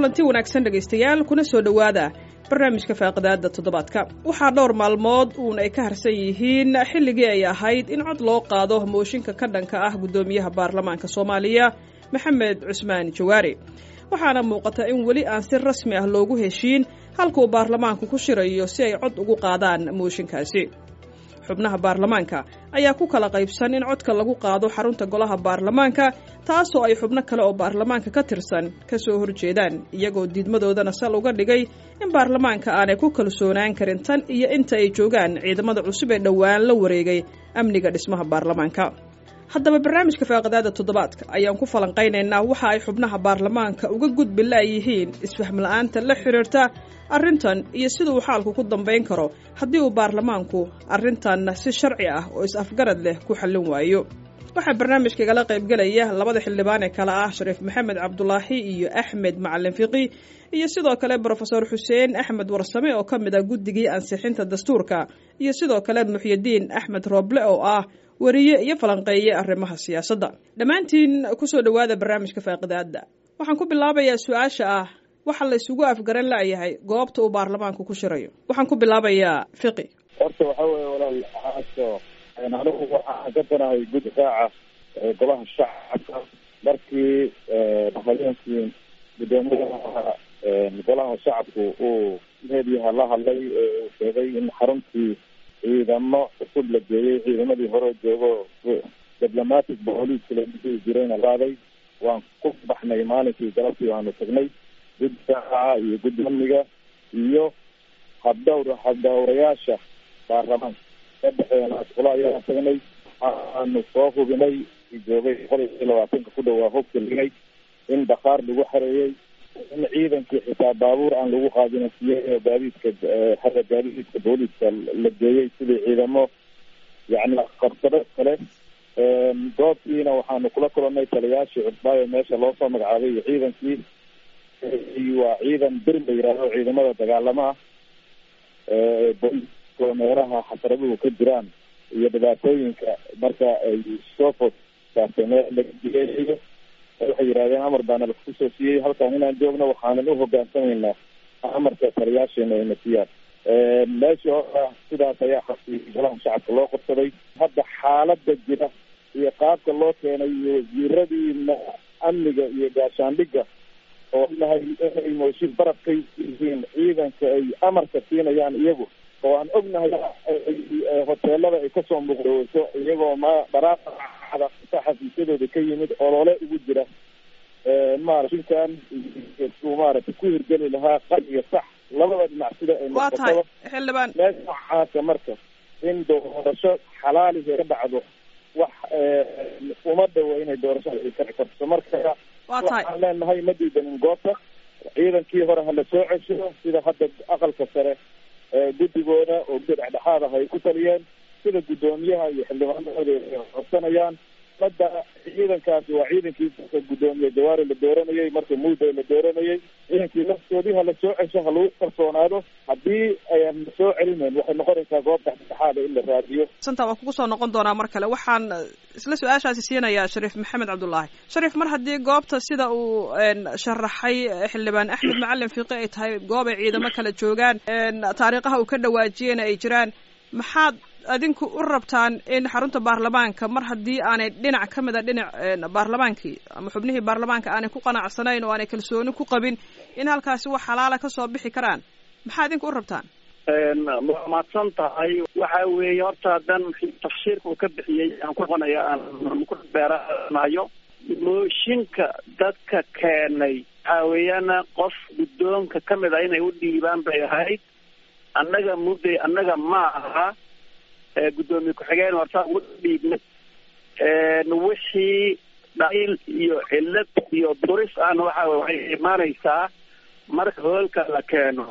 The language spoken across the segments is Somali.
kulanti wanaagsan dhegaystayaal kuna soo dhowaada barnaamijka faaqidaada toddobaadka waxaa dhowr maalmood uun ay ka harsan yihiin xilligii ay ahayd in cod loo qaado mooshinka ka dhanka ah guddoomiyaha baarlamaanka soomaaliya maxamed cusmaan jawaari waxaana muuqata in weli aan si rasmi ah loogu heshiin halkuu baarlamaanku ku shirayo si ay cod ugu qaadaan mooshinkaasi xubnaha baarlamaanka ayaa ku kala qaybsan in codka lagu qaado xarunta golaha baarlamaanka taasoo ay xubno kale oo baarlamaanka ka tirsan ka soo horjeedaan iyagoo diidmadoodana sal uga dhigay in baarlamaanka aanay ku kalsoonaan karin tan iyo inta ay joogaan ciidamada cusub ee dhowaan la wareegay amniga dhismaha baarlamaanka haddaba barnaamijka faaqidaada toddobaadka ayaan ku falanqaynaynaa waxa ay xubnaha baarlamaanka uga gudbi la'yihiin isfahm la'aanta la xidhiirta arrintan iyo sida uu xaalku ku dambayn karo haddii uu baarlamaanku arrintan si sharci ah oo is-afgarad leh ku xallin waayo waxaa barnaamijka igala qaybgelaya labada xildhibaan ee kale ah shariif maxamed cabdulaahi iyo axmed macalin fiqi iyo sidoo kale brofesor xuseen axmed warsame oo ka mid ah guddigii ansixinta dastuurka iyo sidoo kale muxyidiin axmed rooble oo ah wariye iyo falanqeeye arrimaha siyaasadda dhammaantiin kusoo dhowaada barnaamijka faaqidaada waxaan ku bilaabayaa su-aasha ah waxa la isugu afgaran la'yahay goobta uu baarlamaanku ku shirayo waxaan ku bilaabayaa fiqi horta waxa weeye walaal aaso anigu waxaan ka danahay gud raaca golaha shacabka markii habeenkii guddoomiyaha golaha shacabku uu meediyaha la hadlay uu sheegay in xaruntii ciidamo cusub la geeyey ciidamadii hore joogo diblomatic booliiska la dhihi jirayna laaday waan ku baxnay maalinkii galabtii waanu tagnay guddi raaca iyo guddi amniga iyo habdhawr habdhawrayaasha baarlamaanka sadexdeena asqula ayaan tagnay waxaanu soo hubinay joogay boqol iyo labaatanka ku dhowaa hobka ligay in bakhaar lagu xareeyey in ciidankii xitaa baabuur aan lagu qaadin siye gaadiidka xagga gaadiidka booliiska la geeyey sidii ciidamo yani qabsado kale goobtiina waxaanu kula kulanay taliyaashii cusbaayo meesha loo soo magacaabay iyo ciidankii waa ciidan bir la yihahdo ciidamada dagaalama ah booliiska meelaha xasraduhu ka jiraan iyo dhibaatooyinka marka ay soo food saartay meel lagageeyo waxay yidhahdeen amar baana laku soo siiyey halkan inaan joogno waxaanan u hogaansamaynaa amarka taliyaasheena ayna siiyaan meeshii hora sidaas ayaa xasi golaha shacabka loo qabsaday hadda xaalada jira iyo qaabka loo keenay iyo wasiiradii amniga iyo gaashaandhiga oo nahay inay mooshin barafkay yihiin ciidanka ay amarka siinayaan iyagu oo aan ognahay hoteelada ay kasoo muuqdaweyso iyagoo ma dharaada xafiisyadooda ka yimid olole ugu jira maarashinkan suu maaragtay ku hirgeli lahaa qal iyo sax labada dhinac sida ay waa tahay xildhibaan meesha noocaasa marka in doorasho xalaalihi ka dhacdo wax uma dhawo inay doorashada ay ka karto marka waa tahay waxaan leenahay ma diidanin goobta ciidankii hore hala soo cesho sida hadda aqalka sare guddigooda oo guddi dhexdhexaad ah ay ku taliyeen sida guddoomiyaha iyo xildhibaanadooda ay codsanayaan hadda ciidankaasi waa ciidankii guddoomiye jawaari la dooranayay marka muddo la dooranayay ciidankii laftoodii hala soo cesho ha lagu kalsoonaado haddii ayaan la soo celinayn waxay noqonaysaa goob dhexdhexaada in la raadiyo santa waa kugu soo noqon doonaa mar kale waxaan isla su-aashaasi siinayaa shariif maxamed cabdullaahi shariif mar haddii goobta sida uu sharaxay xildhibaan axmed macalin fiiqi ay tahay goob ay ciidamo kala joogaan taariikhaha uu ka dhawaajiyena ay jiraan maxaad adinku u rabtaan in xarunta baarlamaanka mar haddii aanay dhinac ka mid a dhinac baarlamaankii ama xubnihii baarlamaanka aanay ku qanacsanayn oo aanay kalsooni ku qabin in halkaasi wax xalaala kasoo bixi karaan maxaa idinku u rabtaan waa mahadsan tahay waxa weeye horta haddaan tafsiirka uu ka bixiyey aan ku noqonaya aan ku beeranayo mooshinka dadka keenay waxa weeyaan qof guddoonka kamid a inay u dhiibaan bay ahayd annaga mudday annaga ma aha guddoomiye ku-xigeen horta ugu dhiibnay wixii dhaliil iyo cillad iyo duris ahna waxa waxay imaanaysaa marka hoolka la keeno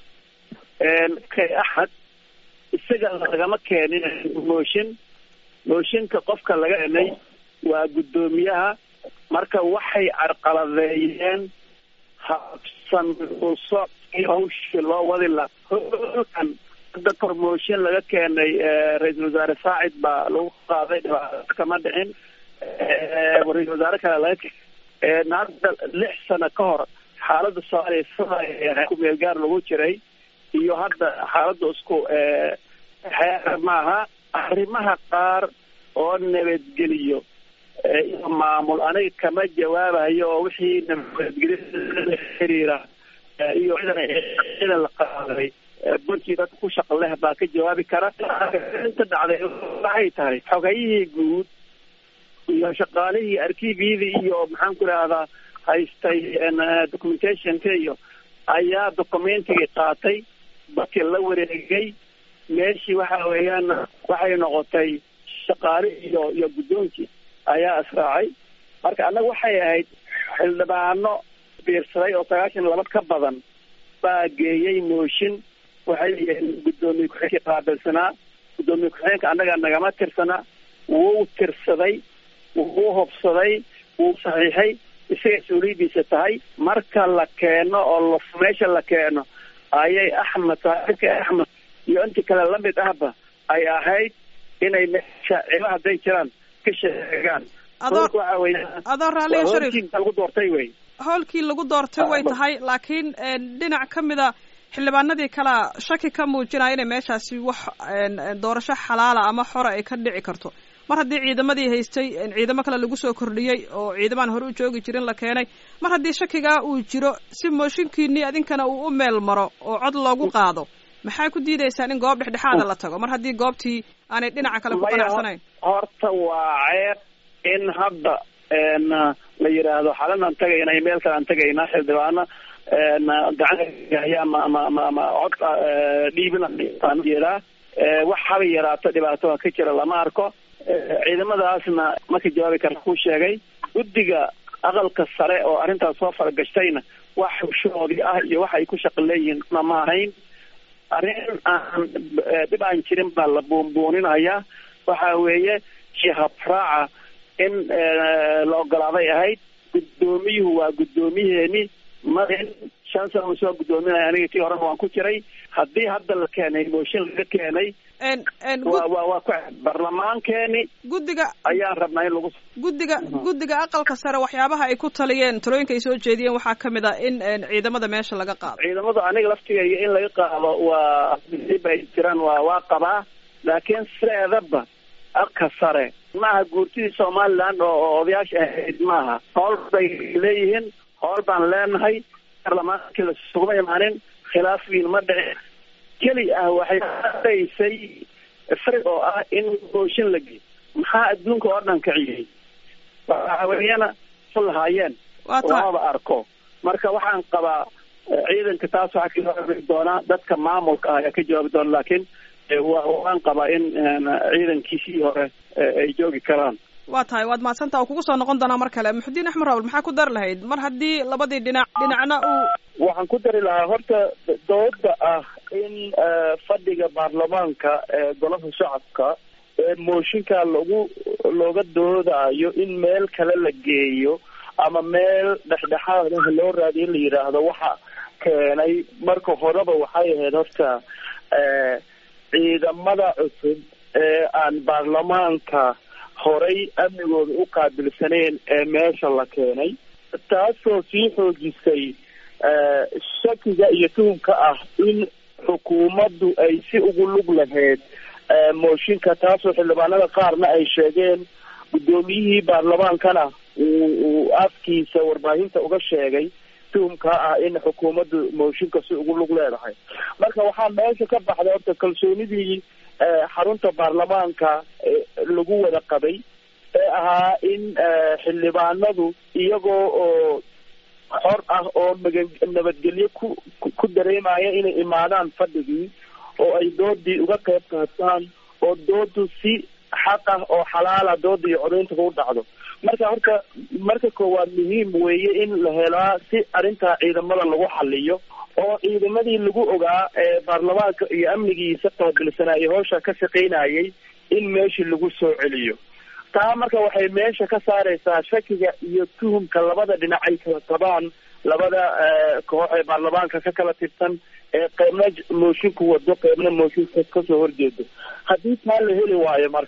kay axad isaga lagama keenin mooshin mooshinka qofka laga keenay waa guddoomiyaha marka waxay carqaladeeyeen habsan usocii hawshii loo wadi laha hoolkan hadda promotion laga keenay ra-iisul wasaare saacid baa lagu qaaday dhibaato kama dhicin ra-isul wasaare kale laga keen hadda lix sano ka hor xaaladda soomaaliya sida ku meel gaar lagu jiray iyo hadda xaaladda isku xeer maaha arrimaha qaar oo nabadgeliyo iyo maamul aniga kama jawaabayo oo wixii nabadgelyo xiriira iyo ciidan la qaaday buntii dadka ku shaqa leh baa ka jawaabi kara inta dhacday waxay tahay xogayihii guud iyo shaqaalihii arkiibyadii iyo maxaan ku idhahdaa haystay documentationka iyo ayaa documentigii qaatay dadkii la wareegay meeshii waxa weeyaan waxay noqotay shaqaale iyo iyo guddoonkii ayaa israacay marka annaga waxay ahayd xildhibaano biirsaday oo sagaashan laba ka badan baa geeyey mooshin waxay yihiin guddoomiye ku-xigeenkii qaabilsanaa guddoomiye ku-xigeenka annaga nagama tirsana wuu tirsaday wuu hobsaday wuu saxiixay isaga mas-uuliyadiisa tahay marka la keeno oo meesha la keeno ayay axmed saaxiibka axmed iyo intii kale lamid ahba ay ahayd inay meesha cilo hadday jiraan ka sheegaan adoo raaliya sharif lagu doortay wey howlkii lagu doortay way tahay laakiin dhinac ka mida xildhibaanadii kalea shaki ka muujinaya inay meeshaasi wax doorasho xalaala ama xora ay ka dhici karto mar haddii ciidamadii haystay ciidamo kale lagu soo kordhiyey oo ciidamaan hore u joogi jirin la keenay mar haddii shakigaa uu jiro si mooshinkiinii adinkana uu u meel maro oo cod loogu qaado maxay ku diidaysaan in goob dhexdhexaada la tago mar haddii goobtii aanay dhinaca kale ku qanacsanayn horta waa ceeb in hadda la yidhaahdo xalanaan tagayna iyo meel kale aan tagaynaa xildhibaano gacan ama ama ama ama cod dhiibinaan jeedaa wax haba yaraato dhibaato ka jira lama arko ciidamadaasna marka jawaabi kara ku sheegay guddiga aqalka sare oo arrintaas soo faragashtayna wax hushoodii ah iyo wax ay ku shaqo leeyihiin ma ahayn arrin aan dhib aan jirin baa la buunbuuninayaa waxa weeye shihabraaca in la ogolaaday ahayd guddoomiyuhu waa guddoomiyeeni marin shan sana soo guddoominaya aniga tii horena waan ku jiray haddii hadda la keenay mooshin laga keenay wa wa waa ku barlamaankeeni guddiga ayaan rabnaa in lagu guddiga guddiga aqalka sare waxyaabaha ay ku taliyeen talooyinka ay soo jeediyeen waxaa kamid a in ciidamada meesha laga qaado ciidamadu aniga laftigaya in laga qaado waa ay jiraan waa waa qabaa laakiin sideedaba aqalka sare maaha guurtidii somaliland oo odayaasha ahayd maaha howl bay leeyihiin howl baan leenahay barlamaankii lasuguma imaanin khilaaf wiin ma dhici keli ah waxay dhaysay frig oo ah in mooshin la geey maxaa adduunka oo dhan kiciyey waxaweyana su lahaayeen lamaba arko marka waxaan qabaa ciidanka taas waxaa ka jawaabi doonaa dadka maamulka ah ayaa ka jawaabi doona laakiin waan qabaa in ciidankiisii hore ay joogi karaan waa tahay waad mahadsantaa kugu soo noqon doonaa mar kale muxudiin axmed rawl maxaa ku dari lahayd mar haddii labadii dhinac dhinacna uu waxaan ku dari lahaa horta dooda ah in fadhiga baarlamaanka ee golaha shacabka ee mooshinka lagu looga doodaayo in meel kale la geeyo ama meel dhexdhexaad ah loo raadiyo in la yidhaahdo waxa keenay marka horeba waxay ahayd horta ciidamada cusub ee aan baarlamaanka horay amnigooda u qaabilsaneen ee meesha la keenay taasoo sii xoojisay shakiga iyo tuhumka ah in xukuumaddu ay si ugu lug lahayd mooshinka taasoo xildhibaanada qaarna ay sheegeen guddoomiyihii baarlamaankana uu uu afkiisa warbaahinta uga sheegay tuhumka ah in xukuumaddu mooshinka si ugu lug leedahay marka waxaa meesha ka baxday horta kalsoonidii xarunta baarlamaanka lagu wada qabay ee ahaa in xildhibaanadu iyagoo oo xor ah oo magan nabadgelyo ku ku dareemaya inay imaadaan fadhigii oo ay doodii uga qayb qaataan oo doodu si xaq ah oo xalaala dooda iyo codayntaga u dhacdo marka horta marka koowaad muhiim weeye in la helaa si arrintaa ciidamada lagu xaliyo oo ciidamadii lagu ogaa ee baarlamaanka iyo amnigiisa qaabilsanaaye howsha ka shaqaynayay in meeshii lagu soo celiyo taa marka waxay meesha ka saareysaa shakiga iyo tuhumka labada dhinac ay kala qabaan labada koox ee baarlamaanka ka kala tirsan ee qeybna moosinku wado qeybna mooshinka kasoo horjeedo haddii taa la heli waayo marka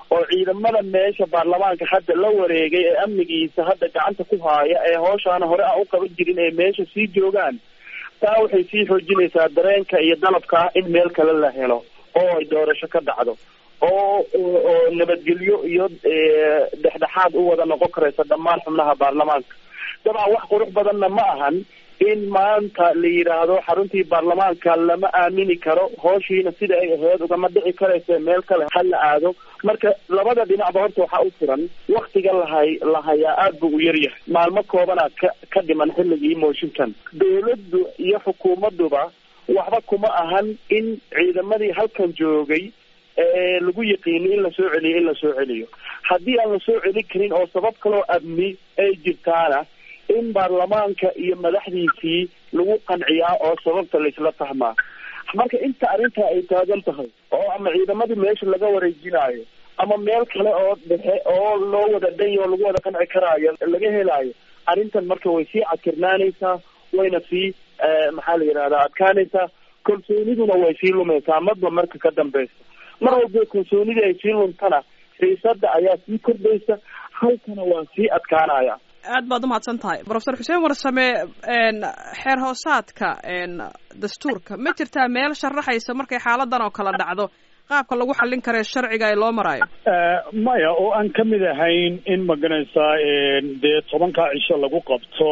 oo ciidamada meesha baarlamaanka hadda la wareegay ee amnigiisa hadda gacanta ku haaya ee hooshaana hore aan u qaban jirin ee meesha sii joogaan taa waxay sii xoojinaysaa dareenka iyo dalabka in meel kale la helo oo ay doorasho ka dhacdo oo oo nabadgelyo iyo dhexdhexaad u wada noqon karaysa dhammaan xubnaha baarlamaanka dabcan wax qurux badanna ma ahan in maanta la yidhaahdo xaruntii baarlamaanka lama aamini karo hooshiina sida ay ahayd ugama dhici karaysa meel kale ha la aado marka labada dhinacba horta waxaa u furan waktiga lahay la hayaa aada buu u yaryahay maalmo koobana ka ka dhiman xilligii mooshinkan dawladdu iyo xukuumadduba waxba kuma ahan in ciidamadii halkan joogay ee lagu yiqiini in lasoo celiyo in lasoo celiyo haddii aan lasoo celi karin oo sabab kaloo amni ay jirtaana in baarlamaanka iyo madaxdiisii lagu qanciyaa oo sababta laisla fahmaa marka inta arrintaa ay taagan tahay oo ama ciidamadii meesha laga wareejinaayo ama meel kale oo dhexe oo loo wada dhanyo oo lagu wada qanci karaayo laga helaayo arrintan marka way sii cadkirnaanaysaa wayna sii maxaa la yidhahdaa adkaanaysaa kalsooniduna way sii lumaysaa madba marka ka dambeysa mar walba kalsoonidii ay sii luntana xiisada ayaa sii kordhaysa halkana waa sii adkaanaya aad baad umahadsan tahay profesor xuseen warsame xeer hoosaadka dastuurka ma jirtaa meel sharaxaysa markay xaaladan oo kale dhacdo qaabka lagu xallin karae sharciga ee loo maraayo maya oo aan ka mid ahayn in maganaysaa dee tobankaa cisho lagu qabto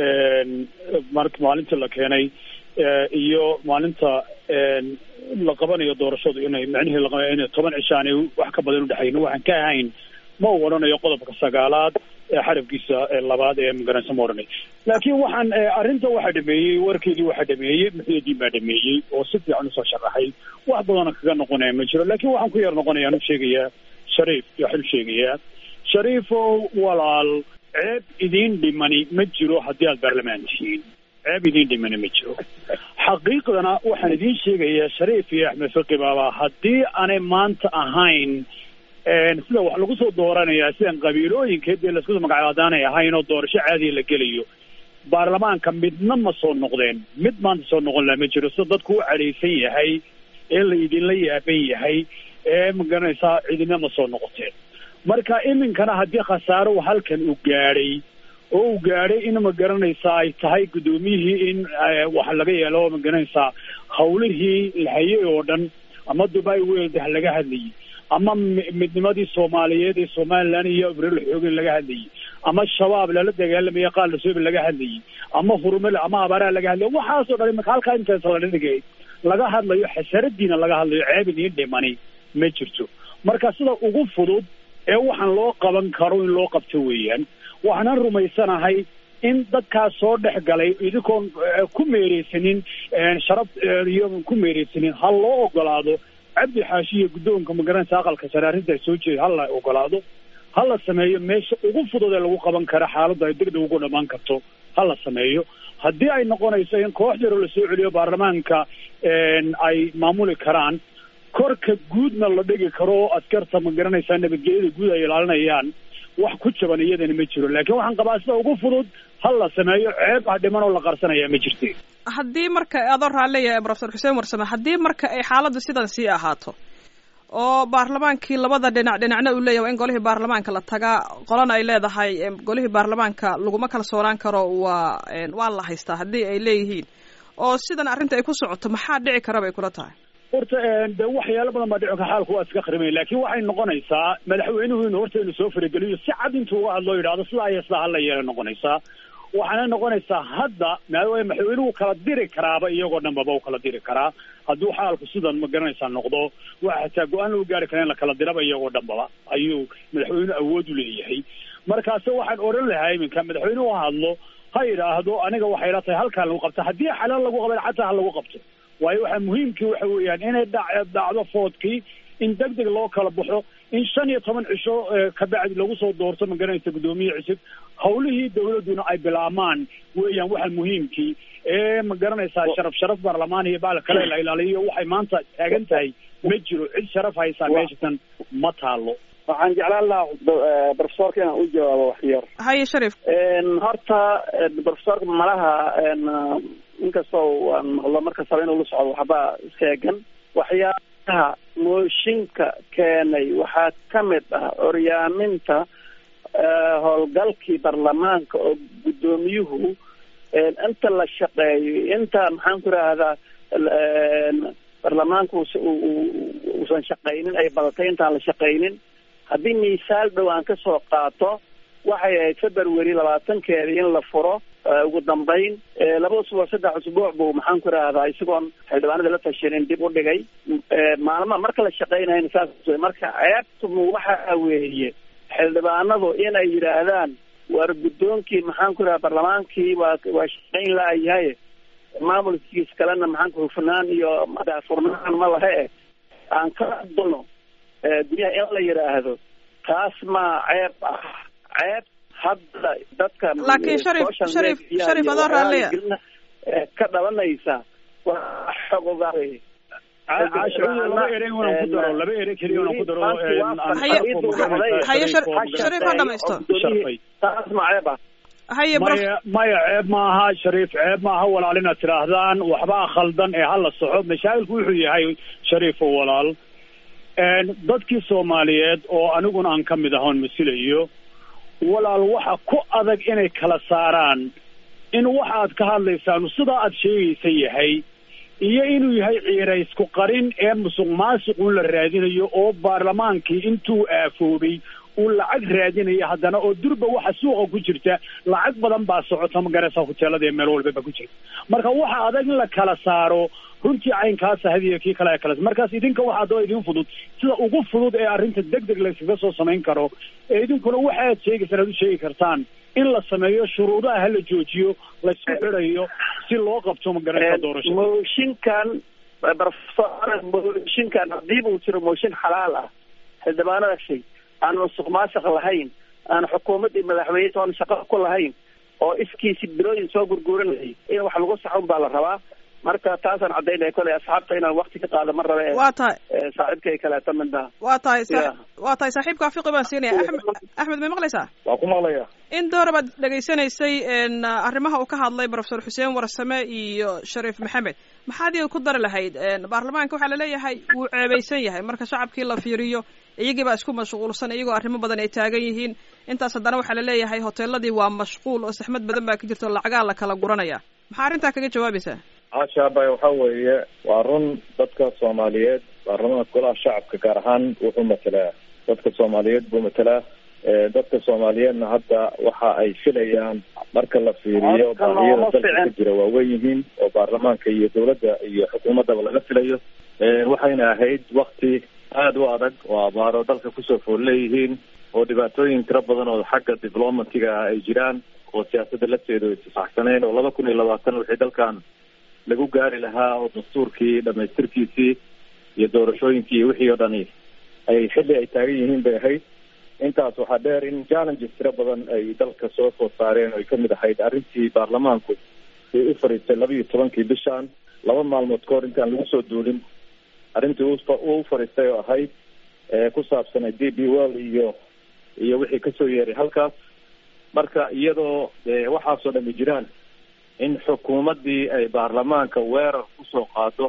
mar maalintii la keenay iyo maalinta la qabanayo doorashadu inay macnihii laqaba inay toban cisho aanay wax ka badan udhexayn waxaan ka ahayn ma u odhanayo qodobka sagaalaad ee xarafkiisa labaad ee maganaysa ma odhanay laakiin waxaan arrinta waxaa dhameeyey warkeydii waxaa dhameeyey muxiyadiin baa dhameeyey oo si fiican usoo sharaxay wax badana kaga noqonaya ma jiro laakiin waxaan ku yar noqonaya an u sheegayaa shariif waxaan u sheegayaa shariifow walaal ceeb idiin dhimani ma jiro haddii aad baarlamaan tihiin ceeb idiin dhimani ma jiro xaqiiqdana waxaan idiin sheegayaa shariif iyo axmed fiqi baaba haddii aanay maanta ahayn sida wax lagu soo dooranayaa sidan qabiilooyinka dee laisku magacadaanay ahayn oo doorasho caadiya la gelayo baarlamaanka midna ma soo noqdeen mid maanta soo noqon laha ma jiro sida dadku u cadhaysan yahay ee la idinla yaaban yahay ee magaranaysaa cidina ma soo noqoteen marka iminkana haddii khasaaro halkan uu gaadhay oo uu gaadhay in magaranaysaa ay tahay guddoomiyihii in wax laga yeelo magaranaysaa hawlihii la hayay oo dhan ama dubai weeldah laga hadlayay ama midnimadii soomaaliyeed ee somalilan iyo abril xoogin laga hadlayay ama shabaab lala dagaalamaya qaal lasoobi laga hadlayay ama hurumale ama abaaraha laga hadlayay waxaasoo dhan imaka halkaa intaas la dhigay laga hadlayo xasaradiina laga hadlayo ceeb idiin dhimani ma jirto marka sida ugu fudud ee waxaan loo qaban karo in loo qabto weeyaan waxaanan rumaysanahay in dadkaas soo dhex galay idinkoon ku meereysanin sharaf iyo ku meereysanin ha loo ogolaado cabdi xaashi iyo guddoonka magaranaysa aqalka sare arrinta soo jeeda hala ogolaado ha la sameeyo meesha ugu fudud ee lagu qaban karo xaaladda ay degdeg ugu dhamaan karto ha la sameeyo haddii ay noqonayso in koox yaroo lasoo celiyo baarlamaanka ay maamuli karaan korka guudna la dhigi karo oo askarta magaranaysaa nabadgelyada guud ay ilaalinayaan wax ku jaban iyadana ma jiro laakiin waxaan qabaa sida ugu fudud ha la sameeyo ceeb ha dhiman oo la qarsanaya ma jirte haddii marka adoo raalleeyahay profesor xuseen warsame haddii marka ay xaaladdu sidan sii ahaato oo baarlamaankii labada dhinac dhinacna uu leeyahay waa in golihii baarlamaanka la tagaa qolana ay leedahay golihii baarlamaanka laguma kalsoonaan karo waa waa la haystaa haddii ay leeyihiin oo sidan arrinta ay ku socoto maxaa dhici kara bay kula tahay horta de waxyaalo badan baa dhici ka xaalku waa iska qarimay laakiin waxay noqonaysaa madaxweynuhu inu horta inu soo farageliyo si cad intuu uga hadloo yidhahdo sidaa iyo sidaa hala yeelay noqonaysaa waxaana noqonaysaa hadda maadaama madaxweynuhu kala diri karaaba iyagoo dhanbaba u kala diri karaa hadduu xaalku sidan ma garanaysaa noqdo waxa xataa go-aan lagu gaari kara in la kala diraba iyagoo dhanbaba ayuu madaxweynuhu awood u leeyahay markaase waxaan odhan lahaa iminka madaxweynuhu hadlo ha yidhaahdo aniga waxay la tahay halkaan lagu qabta haddii xalaal lagu qaban xataa ha lagu qabto waayo waxaa muhiimkii waxa weeyaan inay dha dhacdo foodkii in deg deg loo kala baxo in shan iyo toban cisho kabacdi lagu soo doorto magaranaysa guddoomiye cusub hawlihii dawladduna ay bilaamaan weeyaan waxa muhiimkii ee ma garanaysaa sharaf sharaf baarlamaan iyo baal kale la ilaaliyo waxay maanta taagan tahay ma jiro cid sharaf haysaa meeshatan ma taalo waxaan jeclaan lahaa profesorka inaan u jawaabo waxyar haye sharif horta profesorka malaha inkastoo aan maqlo markastaba inuu la socdo waxba seegan waxyaa mooshinka keenay waxaa ka mid ah oryaaminta howlgalkii baarlamaanka oo guddoomiyuhu inta la shaqeeyo inta maxaan ku rahdaa baarlamaanka uusan shaqaynin ay badatay intaan la shaqaynin haddii miisaal dhow aan kasoo qaato waxay ahayd february labaatankeeda in la furo ugu dambeyn laba usbuuc saddex usbuuc buu maxaan ku rahdaa isagoon xildhibaanada la tashanin dib u dhigay maalma marka la shaqeynayna saas marka ceebtumu waxa weeye xildhibaanadu inay yidhaahdaan waar guddoonkii maxaan ku rahaa barlamaankii waa waa shaqayn la-yahay maamulkiis kalena maxaan ku hufnaan iyo furnaan ma lahe eh aan ka adulno guryaha in la yidhaahdo taas maa ceeb ah ceeb hadda dadka laakiin sharif sharif sharif adoo raalliya ka dhalanaysa waa xogoga laba erey unan ku daro laba erey keliya unan ku daro haye shariif ha dhamaysto taas ma ceeb ah haye maya maya ceeb maaha shariif ceeb maaha walaal inaad tidhaahdaan waxbaa khaldan ee hala soco mashaakilku wuxuu yahay shariif oo walaal dadkii soomaaliyeed oo aniguna aan ka mid ahoon masilayo walaal waxa ku adag inay kala saaraan in waxa aad ka hadlaysaan sidaa aad sheegaysa yahay iyo inuu yahay ciiraysku qarin ee musuq maasuqun la raadinayo oo baarlamaankii intuu aafoobay uu lacag raadinaya haddana oo durba waxa suuqa ku jirta lacag badan baa socota magaraysa hoteelada ee meel walbaba ku jirta marka waxa adag in la kala saaro runtii caynkaasa hadiya kii kale kale markaas idinka waxaa daba idin fudud sida ugu fudud ee arrinta deg deg layskaga soo samayn karo ee idinkuna waxaad sheegaysaan aad u sheegi kartaan in la sameeyo shuruudaha hala joojiyo laysku xidhayo si loo qabto magaraysa doorashada mooshinkan professor mooshinkan haddii uu jiro mooshin xalaal ah xildhibaanada shay aan musuq maasuq lahayn aan xukuumaddii madaxweyne toon shaqo ku lahayn oo iskiisi bilooyin soo gurguuranayay in wax lagu saxun baa la rabaa marka taasaan caddaynaya koley asxaabta inaan wakti ka qaado ma rabe waa tahay saaxiibkay kaleeto midna waa tahay waa tahay saaxiibka afiqi baan siinaya axmed axmed may maqlaysaa waa ku maqlaya in doora baad dhegaysanaysay arrimaha uu ka hadlay professor xuseen warsame iyo shariif maxamed maxaad iyaga ku dari lahayd baarlamaanka waxaa laleeyahay wuu ceebaysan yahay marka shacabkii la fiiriyo iyagii baa isku mashquulsan iyagoo arrimo badan ay taagan yihiin intaas haddana waxaa laleeyahay hoteeladii waa mashquul oo saxmad badan baa ka jirta oo lacagaa la kala guranaya maxaa arrintaa kaga jawaabaysaa hashaabay waxa weeye waa run dadka soomaaliyeed baarlamaanka golaha shacabka gaar ahaan wuxuu matelaa dadka soomaaliyeed buu matelaa dadka soomaaliyeedna hadda waxa ay filayaan marka la fiiriyo baahiyada dalka ka jira waaweyn yihiin oo baarlamaanka iyo dawladda iyo xukuumaddaba laga filayo waxayna ahayd wakti aada u adag oo abaaro dalka kusoo fool leeyihiin oo dhibaatooyin tiro badan oo xagga diplomatiga ah ay jiraan oo siyaasadda lafteedu ay tisaxsaneen oo laba kun iyo labaatan wixii dalkan lagu gaari lahaa oo dastuurkii dhamaystirkiisii iyo doorashooyinkii iyo wixii oo dhani ay xilli ay taagan yihiin bay ahayd intaas waxaa dheer in challenges tiro badan ay dalka soo food saareen oo ay kamid ahayd arrintii baarlamaanku ay u fariistay laba iyo tobankii bishan laba maalmood ka hor intaan lagu soo duulin arrintii uu u fariistay oo ahayd ku saabsanay d b well iyo iyo wixii kasoo yeeray halkaas marka iyadoo waxaasoo dhami jiraan in xukuumaddii ay baarlamaanka weerar kusoo qaado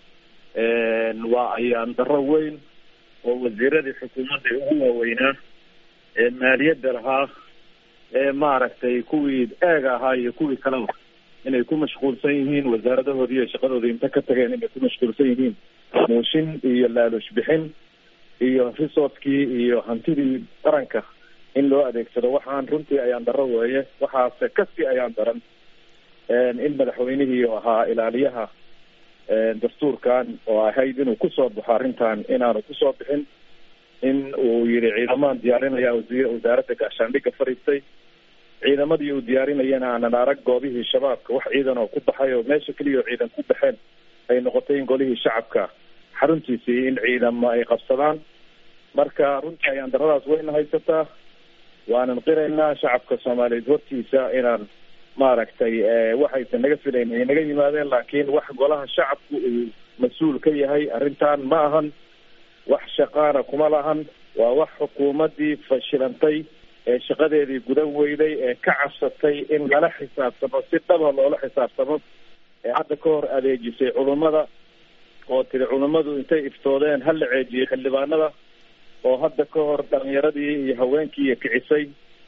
waa ayaan darro weyn oo wasiiradii xukuumadda ugu waaweynaa ee maaliyadda lahaa ee maaragtay kuwii eega ahaa iyo kuwii kaleba inay ku mashquulsan yihiin wasaaradahoodii iyo shaqadoodii inta ka tageen inay ku mashquulsan yihiin muushin iyo laalush bixin iyo resourcekii iyo hantidii qaranka in loo adeegsado waxaan runtii ayaan darro weeye waxaase kasii ayaan daran in madaxweynihii oo ahaa ilaaliyaha dastuurkan oo ahayd inuu kusoo baxo arrintan inaanu kusoo bixin in uu yihi ciidamaan diyaarinaya wasiir wasaaradda gaashaandhigga fariistay ciidamadii uu diyaarinayana aanan arag goobihii shabaabka wax ciidan oo ku baxay oo meesha keliya oo ciidan ku baxeen ay noqotay in golihii shacabka xaruntiisii in ciidamo ay qabsadaan marka runtii ayaan daradaas wayna haysataa waanan qiraynaa shacabka soomaaliyeed hortiisa inaan maaragtay waxaysan naga filayn ay naga yimaadeen laakiin wax golaha shacabku uu mas-uul ka yahay arrintan ma ahan wax shaqaana kuma lahan waa wax xukuumaddii fashilantay ee shaqadeedii gudan weyday ee ka cabsatay in lala xisaabtamo si dhaba loola xisaabtamo ee hadda ka hor adeejisay culummada oo tiri culammadu intay iftoodeen ha la ceejiyey xildhibaanada oo hadda ka hor dhalinyaradii iyo haweenkii kicisay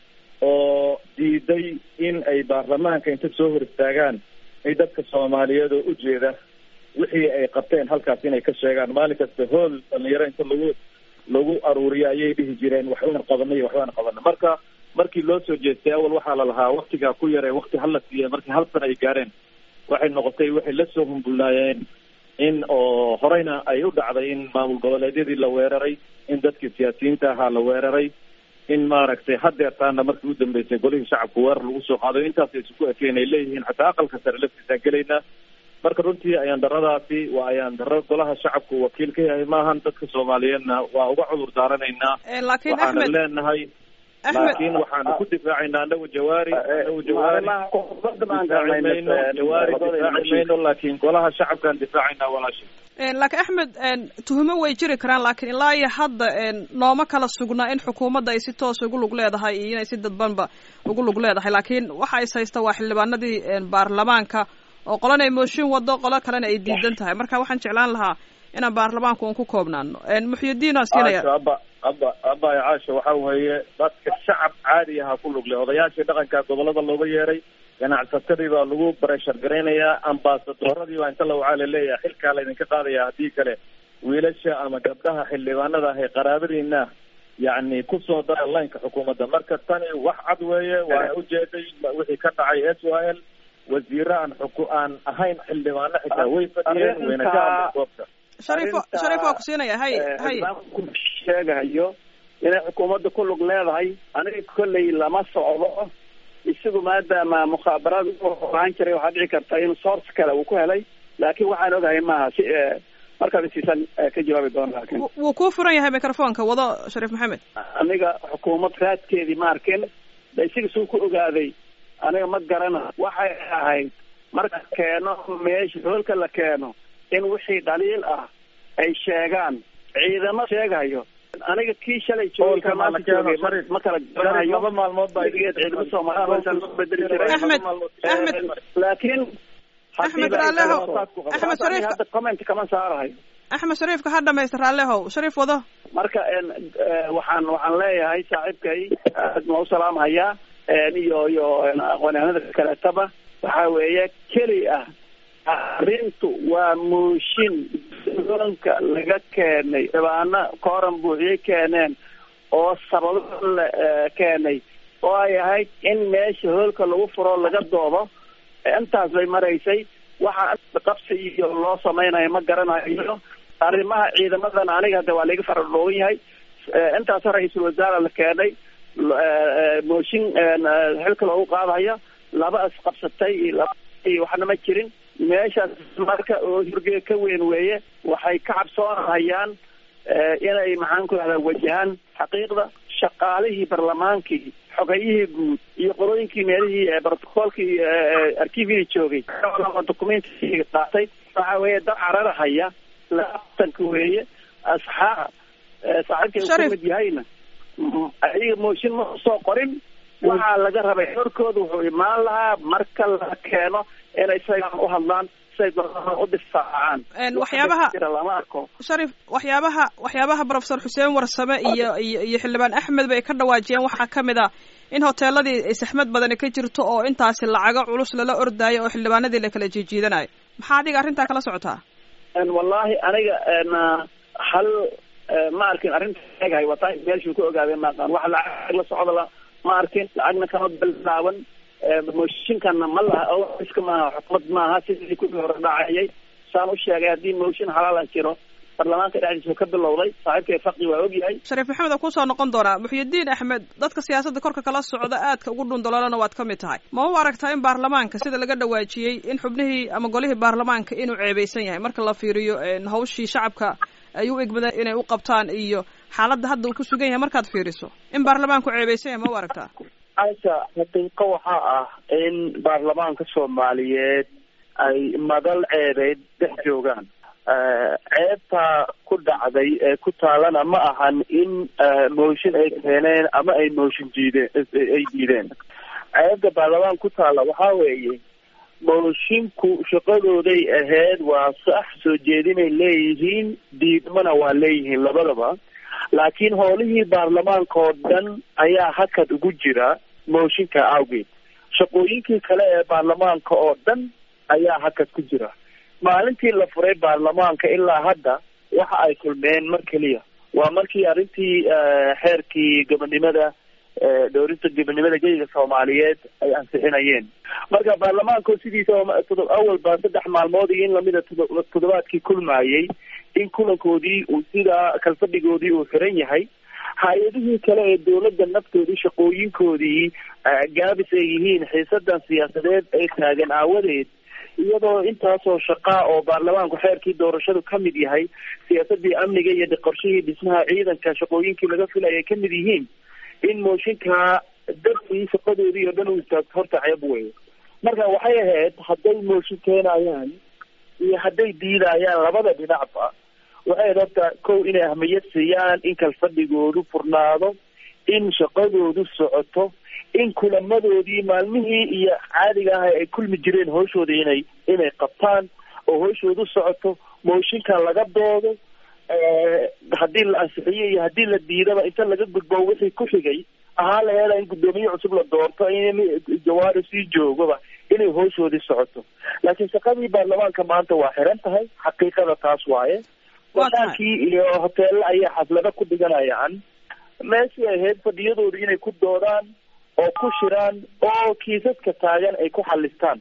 oo diiday in ay baarlamaanka inta soo hor istaagaan ay dadka soomaaliyeed oo ujeeda wixii ay qabteen halkaas inay ka sheegaan maalin kasta hool dhalinyaro inta lagu lagu aruuriyo ayay dhihi jireen waxbaan qabanay waxbaan qabanay marka markii loo soo jeestay awal waxaa la lahaa waktigaa ku yare wakti hala siiya markii hal sana ay gaareen waxay noqotay waxay lasoo humbulnaayeen in oo horeyna ay u dhacday in maamul goboleedyadii la weeraray in dadkii siyaasiyiinta ahaa la weeraray in maaragtay hadeertaana markii u dambeysay golihii shacabku weerar lagu soo qaado intaasay isuku ekeen ay leeyihiin xataa aqalka sare laftiisaan gelaynaa marka runtii ayaan daradaasi waa ayaan daro golaha shacabku wakiil ka yahay maahan dadka soomaaliyeedna waa uga cudur daaranaynaa laakiin waxaana axmed leenahay axmed laakiin waxaanu ku difaacaynaa anagu jawaari anagu jawaari difaaci mayno jawaari difaaci mayno laakiin golaha shacabkaan difaacaynaa walaasha laakiin axmed tuhumo way jiri karaan laakiin ilaa iyo hadda nooma kala sugnaa in xukuumadda ay si toos ugu lug leedahay iyo inay si dadbanba ugu lug leedahay laakiin waxa is haysta waa xildhibaanadii baarlamaanka oo qolana ay mooshin wado qolo kalena ay diidan tahay marka waxaan jeclaan lahaa inaan baarlamaanku un ku koobnaano muxyidiin aa siinaya caasho aba aba aba caasho waxa weeye dadka shacab caadi aha ku lug leh odayaashii dhaqanka gobolada looga yeeray ganacsatadii baa lagu bareshar garaynayaa ambaasadoradii baa inta la wacaa laleeyahay xilkaa laydinka qaadaya haddii kale wiilasha ama gabdhaha xildhibaanada ahay qaraabadiina yacni kusoo dara laynka xukuumadda marka tani wax cad weeye waana ujeeday wixii ka dhacay s o l wasiire aan xuku aan ahayn xildhibaano xitaa way fadhiyeen wayna ka hadleen goobta sharifo sharif waa ku siinaya hay hay ku sheegayo inay xukuumadda ku lug leedahay aniga kolley lama socdo isagu maadaama mukhaabaraad u ahaan jiray waxaa dhici karta in source kale uu ku helay laakiin waxaan ogahay maaha si markaad isiisan ka jawaabi doona laakiin wuu kuu furan yahay microfonka wado shariif maxamed aniga xukuumad raadkeedii ma arkin de isaga suu ku ogaaday aniga ma garana waxay ahayd marka keeno meesha hoolka la keeno in wixii dhaliil ah ay sheegaan ciidamo sheegayo aniga kii shalay joogay ka maanta joogay ma- ma kala garanayo laba maalmood baa weligeed ciidamo soomaaliya meeshaan lagu bedeli jiray Axmed, Axmed. laakiin Axmed Raaleho, Axmed Shariif. hadda comment kama saarahay axmed shariifka ha dhamaysta raallehow shariif wado marka en eh, waxaan waxaan leeyahay saaxiibkay aad ma u salaamhayaa en iyo iyo en aqoonyahanada kaleetaba waxa weeye keli ah arrintu waa mooshin doonka laga keenay dhibaano kooran buuxiyey keeneen oo sababo la eh, keenay oo ay ahayd in meesha hoolka lagu furo laga doodo intaas bay maraysay waxa qabsi iyo loo samaynayo ma garanayo arrimaha ciidamadan aniga hade waa laiga faradhoogan yahay Eh, intaas ra-iisul wasaare la keenay l- eh, eh, mooshin eh, xilka loogu qaadayo laba isqabsatay iyo laba iyo waxna ma jirin meeshaas marka oo hurge ka weyn weeye waxay ka cabsoonahayaan eh, inay maxaan ku rahdaa wajahaan xaqiiqda shaqaalihii barlamaankii xogayihii guud iyo qolooyinkii meelihii eh, brotocoolkii arkiiviyada joogay documentii qaatay waxa weeye dad cararahaya laatanka weeye asxaab eh, saaxiibkay uu Sharif. ka mid yahayna mm, ayaga mooshin ma soo qorin waxaa laga rabay horkooda wuxuu imaan lahaa marka la keeno inay isagaan u hadlaan siay doonaan u difaacaan En waxyaabaha- jira lama arko sharif waxyaabaha waxyaabaha professor xuseen warsame iyo iyo iyo xildhibaan axmed bay ka dhawaajiyeen waxaa ka mid ah in hoteeladii ay saxmad badani ka jirto oo intaasi lacago culus lala ordaayo oo xildhibaanadii la kala jiijiidanayo maxaa adiga arrintaa kala socotaa En wallahi aniga en ah, hal eh, ma arkin arrinta egahay wataa meeshuu ka ogaaday ma aqaan wax lacag la socda la ma arkin lacagna kama bilaaban Eh, mooshinkana ma laha oo iska maaha xukumad maaha sidii kuwii hore dhacayay saan u sheegay haddii mooshin xalaala jiro baarlamaanka dhexdiisa ka bilowday saaxiibkay faqi waa ogyahay shariif maxamed oo kusoo noqon doonaa muxyidiin axmed dadka siyaasadda korka kala socda aadka ugu dhundaloolana waad ka mid tahay ma u aragtaa in baarlamaanka sida laga dhawaajiyey in xubnihii ama golihii baarlamaanka inuu ceebeysan yahay marka la fiiriyo en, hawshii shacabka ay u egmadeen inay u qabtaan iyo xaaladda hadda uu ku sugan yahay markaad fiiriso in baarlamaanku ceebeysan yahay ma u aragtaa caasha xaqiiqo waxaa ah in baarlamaanka soomaaliyeed ay madal ceebeed dhex joogaan ceebta ku dhacday ee ku taalana ma ahan in mooshin ay keeneen ama ay mooshin diideen ay diideen ceebta baarlamaan ku taala waxaa weeye moshinku shaqadooday ahayd waa sax soo jeedinay leeyihiin diidmana waa leeyihiin labadaba laakiin howlihii baarlamaanka oo dhan ayaa hakad ugu jira mooshinka awgeed shaqooyinkii kale ee baarlamaanka oo dhan ayaa hakad ku jira maalintii la furay baarlamaanka ilaa hadda waxa ay kulmeen mar keliya waa markii arrintii xeerkii gobonimada dhowrinta gobonimada geyga soomaaliyeed ay ansixinayeen marka baarlamaanka sidiisa awalba saddex maalmood iyo in lamida toddobaadkii kulmayey in kulankoodii uu sidaa kalfadhigoodii uu xiran yahay hay-adihii kale ee dowladda naftoodii shaqooyinkoodii gaabis ay yihiin xiisadan siyaasadeed ay taagan aawadeed iyadoo intaasoo shaqaa oo baarlamaanku xeerkii doorashadu ka mid yahay siyaasadii amniga iyo qorshihii dhismaha ciidanka shaqooyinkii laga filaya ay ka mid yihiin in mooshinkaa dartii shaqadoodii oo dhan u istaagto horta ceeb weyo marka waxay ahayd hadday mooshin keenayaan iyo hadday diidayaan labada dhinacba waxay ahayd horta kow inay ahmiyad siiyaan in kalfadhigoodu furnaado in shaqadoodu socoto in kulamadoodii maalmihii iyo caadiga ah ay kulmi jireen hooshooda inay inay qabtaan oo hooshoodu socoto mooshinka laga doodo haddii la ansixiyo iyo haddii la diidaba inta laga gudbo wixii ku xigay ahaa la heela in guddoomiye cusub la doorto in jawaari sii joogaba inay hooshoodii socoto laakiin shaqadii baarlamaanka maanta waa xiran tahay xaqiiqada taas waaye wadaankii iyo hoteella ayaa xaflado ku dhiganayaan meeshii ahayd fadhiyadooda inay ku doodaan oo ku shiraan oo kiisaska taagan ay ku xalistaan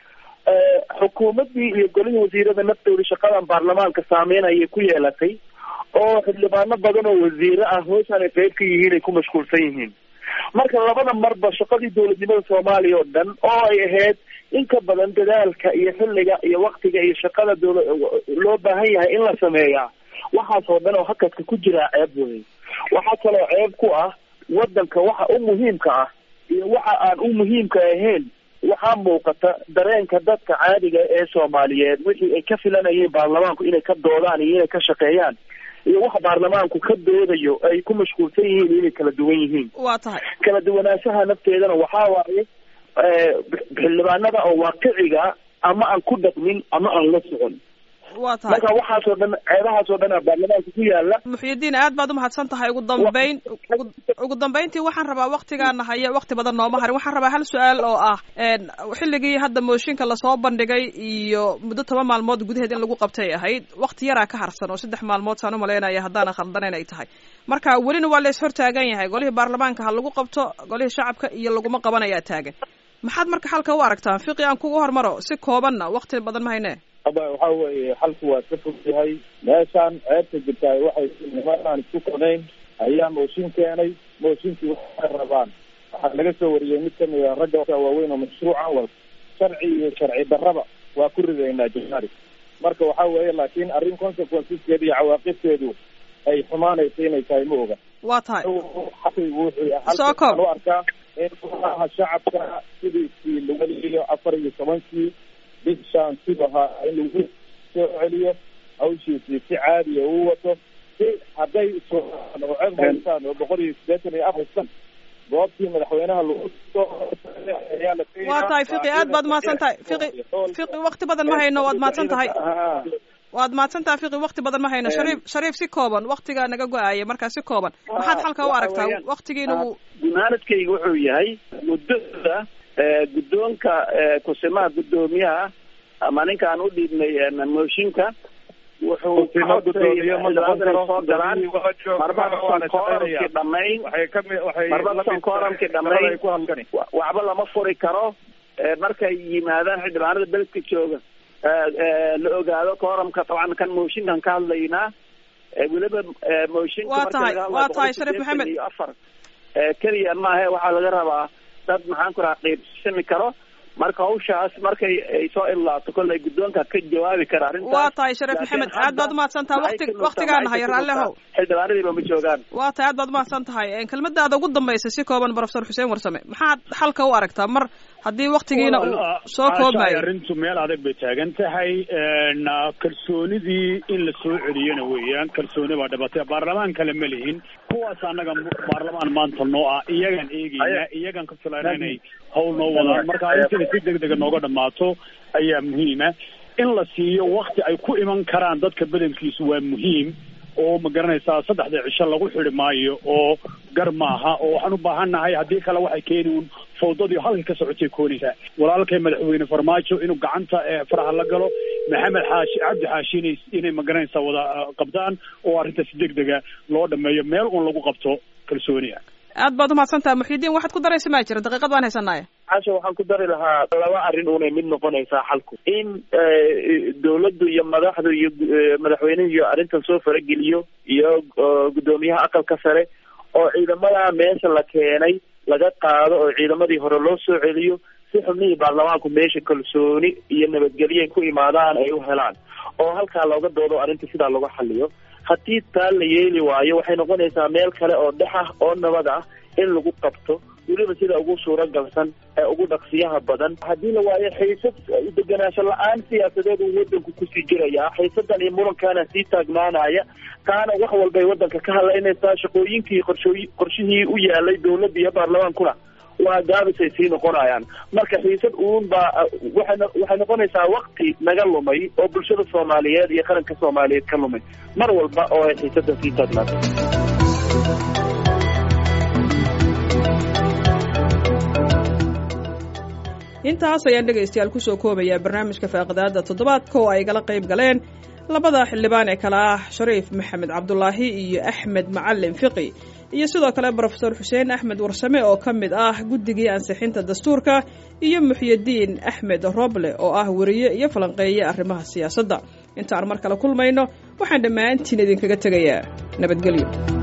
xukuumaddii iyo golihii wasiirada naftooda shaqadan baarlamaanka saameyn ayay ku yeelatay oo xildhibaano badan oo wasiire ah hooshan ay qeyb ka yihiin ay ku mashquulsan yihiin marka labada marba shaqadii dowladnimada soomaaliya oo dhan oo ay ahayd in ka badan dadaalka iyo xilliga iyo waktiga iyo shaqada dowla loo baahan yahay in la sameeyaa waxaas oo dhan oo hakadka ku jiraa ceeb wey waxaa kaloo ceeb ku ah wadanka waxa u muhiimka ah iyo waxa aan u muhiimka ahayn waxaa muuqata dareenka dadka caadiga ee soomaaliyeed wixii ay ka filanayeen baarlamaanku inay ka doodaan iyo inay ka shaqeeyaan iyo wax baarlamaanku ka doodayo ay ku mashquulsan yihiin inay kala duwan yihiin waa tahay kala duwanaanshaha nafteedana waxaa waaye xildhibaanada oo waaqiciga ama aan ku dhaqmin ama aan la socon waa tahay marka waxaasoo dhan ceebahaasoo dhan baarlamaanka ku yaala muxyidiin aad baad umahadsan tahay ugu dambeyn ugu dambeyntii waxaan rabaa waktigaana haya wakti badan nooma harin waxaan rabaa hal su-aal oo ah xilligii hadda mooshinka lasoo bandhigay iyo muddo toban maalmood gudaheed in lagu qabtay ahayd wakti yaraa ka harsan oo saddex maalmood saan umalaynaya haddaanan khaldanayn ay tahay marka welina waa la is hortaagan yahay golihii baarlamaanka ha lagu qabto golihii shacabka iyo laguma qabanayaa taagan maxaad marka xalka u aragtaan fiqi aan kugu hormaro si koobanna wakti badan ma hayne aba waxa weeye xalku waa ka fog yahay meeshaan ceebta jirtaay waxay nimanaan isku konayn ayaa mooshin keenay mooshinkii waxay rabaan waxaa laga soo wariyey mid kamid a ragga waaweyn oo mashruucan wal sharci iyo sharci darraba waa ku ridaynaa jamaari marka waxa weeye laakiin arrin consequenceskeeda iyo cawaaqibteedu ay xumaanaysa inay tahay ma oga waa tahay wuxuu soo koob u arkaa in golaha shacabka sidiisii lagu celiyo afar iyo tobankii bishaan sidahaa in lagu soo celiyo hawshiisii si caadiya uu wato si hadday isaan oo ceeb haystaan oo boqol iyo siddeetan iyo afar san goobtii madaxweynaha lagu ayaa la waa tahay fiqi aad baad mahadsan tahay fiqi fiqi wakti badan ma hayno waad mahadsan tahay waad mahadsan tahay fiqi wakti badan ma hayno shariif shariif si kooban waktigaa naga go-aaya markaa si kooban maxaad xalka u aragtaa waktigiina uu gunaanadkayga wuxuu yahay muddada guddoonka kusimaha guddoomiyaha ama ninkaan u dhiibnay mooshinka wuxuu soo galaan marbasan kooramkii dhamayn marbasan kooramkii dhamayn waxba lama furi karo markay yimaadaan xildhibaanada beledka jooga la ogaado kooramka taban kan mooshinkan ka hadlaynaa weliba mooshinka waa tahay waa tahay shariif maxamed iyo afar keliya maahe waxaa laga rabaa dad maxaan ku raha qiibsami karo marka hawshaas markay ay soo ilaato kollay guddoonka ka jawaabi kara arrintaas waa tahay shariif maxamed aad baad umahadsan tahay wakti waktigaana haya raallehow xildhibaanadiiba ma joogaan waa tahay aad baad umahadsan tahay kelmadaada ugu dambaysa si kooban professor xuseen warsame maxaad xalka u aragtaa mar haddii waktigiina uu soo koobmayo arrintu meel adag bay taagan tahay kalsoonidii in la soo celiyana weeyaan kalsooni baa dhibatay baarlamaan kale ma lihin kuwaas annaga baarlamaan maanta noo ah iyagaan eegeyna iyagaan ka filayna inay hawl noo wadaan marka arrintan inay si deg dega nooga dhammaato ayaa muhiima in la siiyo wakti ay ku iman karaan dadka badankiisu waa muhiim oo ma garanaysaa saddexda cisho lagu xidi maayo oo gar maaha oo waxaan u baahannahay haddii kale waxay keeni uun fawdadii halka ka socotay koonaysaa walaalkay madaxweyne farmaajo inuu gacanta faraha la galo maxamed xaashi cabdi xaashi inay inay ma garanaysaa wada qabtaan oo arrinta si deg dega loo dhameeyo meel uun lagu qabto kalsooniya aad baad umahadsantaha muxidiin waxaad ku daraysa maa jira daqiiqad waan haysanaaye casha waxaan ku dari lahaa laba arrin unay mid noqonaysaa xalku in dawladdu iyo madaxdu iyo madaxweynuhu iyo arrintan soo farageliyo iyo guddoomiyaha aqalka sare oo ciidamada meesha la keenay laga qaado oo ciidamadii hore loo soo celiyo si xubnihii baarlamaanku meesha kalsooni iyo nabadgelyo ay ku imaadaan ay u helaan oo halkaa looga doodo arrinta sidaa lagu xaliyo haddii taa la yeeli waayo waxay noqonaysaa meel kale oo dhex ah oo nabad ah in lagu qabto weliba sida ugu suuragalsan ee ugu dhaqsiyaha badan haddii la waayo xiisad deganaansho la-aan siyaasadeed uu wadanku kusii jiraya xiisadan iyo murankaana sii taagnaanaya taana wax walbay wadanka ka hadlaynaysaa shaqooyinkii qorshooy qorshihii u yaalay dawladda iyo baarlamaankuna waa gaabisay sii noqonayaan marka xiisad uun baa waxay waxay noqonaysaa wakti naga lumay oo bulshada soomaaliyeed iyo qaranka soomaaliyeed ka lumay mar walba oo ay xiisadan sii taagnaato intaas ayaan dhegaystayaal kusoo koobayaa barnaamijka faaqidaada toddobaadka oo ay gala qayb galeen labada xildhibaan ee kale ah shariif maxamed cabdulaahi iyo axmed macalin fiqi iyo sidoo kale brofesor xuseen axmed warsame oo ka mid ah guddigii ansixinta dastuurka iyo muxyidiin axmed roble oo ah weriye iyo falanqeeye arrimaha siyaasadda intaan mar kale kulmayno waxaan dhammaantiin idinkaga tegayaa nabadgelyo